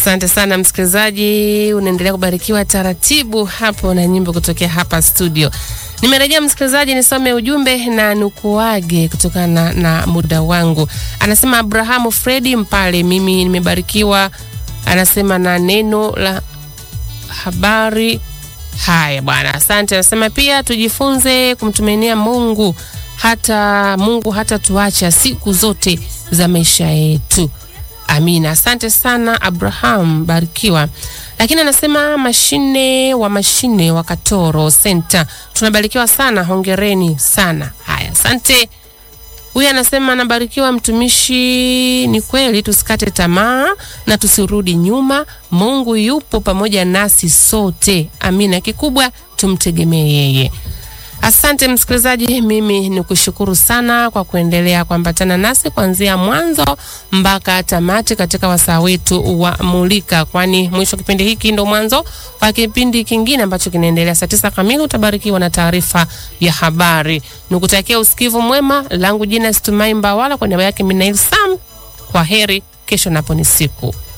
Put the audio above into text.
Asante sana msikilizaji, unaendelea kubarikiwa taratibu hapo na nyimbo kutokea hapa studio. Nimerejea msikilizaji, nisome ujumbe na nukuage kutokana na, na muda wangu. Anasema Abrahamu Fredi Mpale, mimi nimebarikiwa, anasema na neno la habari. Haya bwana, asante. Anasema pia tujifunze kumtumainia Mungu, hata Mungu hata tuacha siku zote za maisha yetu. Amina, asante sana Abraham, barikiwa. Lakini anasema mashine wa mashine wa Katoro Center, tunabarikiwa sana, hongereni sana. Haya, asante. Huyu anasema anabarikiwa mtumishi. Ni kweli, tusikate tamaa na tusirudi nyuma. Mungu yupo pamoja nasi sote. Amina, kikubwa tumtegemee yeye. Asante msikilizaji, mimi ni kushukuru sana kwa kuendelea kuambatana nasi kuanzia mwanzo mpaka tamati katika wasaa wetu wa Mulika, kwani mwisho kipindi hiki ndo mwanzo wa kipindi kingine ambacho kinaendelea saa tisa kamili. Utabarikiwa na taarifa ya habari. Nikutakia usikivu mwema. Langu jina Situmai Mbawala, kwa niaba yake Minail Sam. Kwa heri, kesho napo ni siku